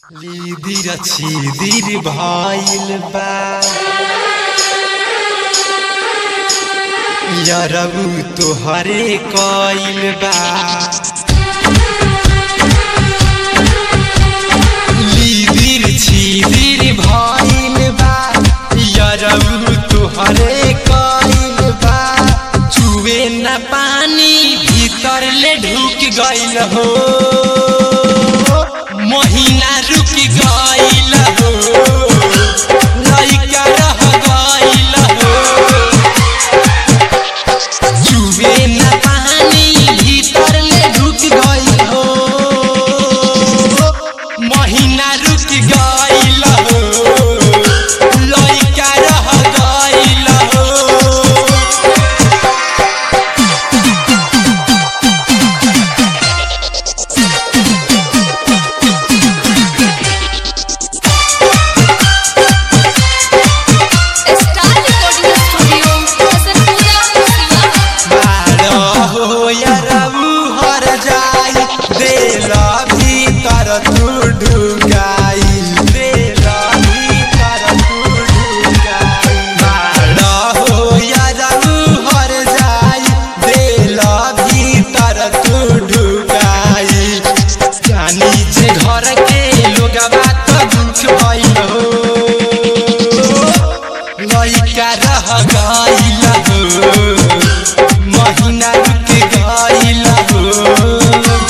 लिदिर छिदिर भइल बा यरबु तोहरे कइल बा लिदिर छिदिर भइल बा यरबु तोहरे कइल बा चुवे न पानी भीतर ले ढुक गइल हो महीना रुक गइल हो लइका रह गइल हो चुबे न पानी भीतर ले ढुक गइल हो महीना रुक गइल हो लइका रह गइल हो star recording studio Hasanpura Siwan बारो हो यरबु हर जाई देला भीतर तू ढुकाई देला भीतर तू ढुकाई बारो हो यरबु हर जाई देला भीतर तू ढुकाई जानी जे घर के लोगवा त दुख भइल हो लइका रह गइल हो महीना रुक गइल हो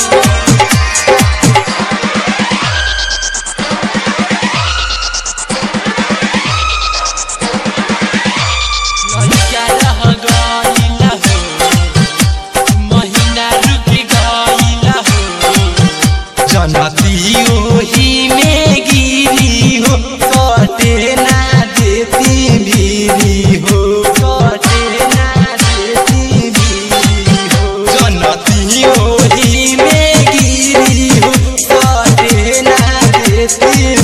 लइका रह गइल हो महीना रुक गइल हो जनती ओही में गिरी हो कटे ना देती बीरी हो कटे ना देती बीरी हो जनती ओही में गिरी हो कटे ना देती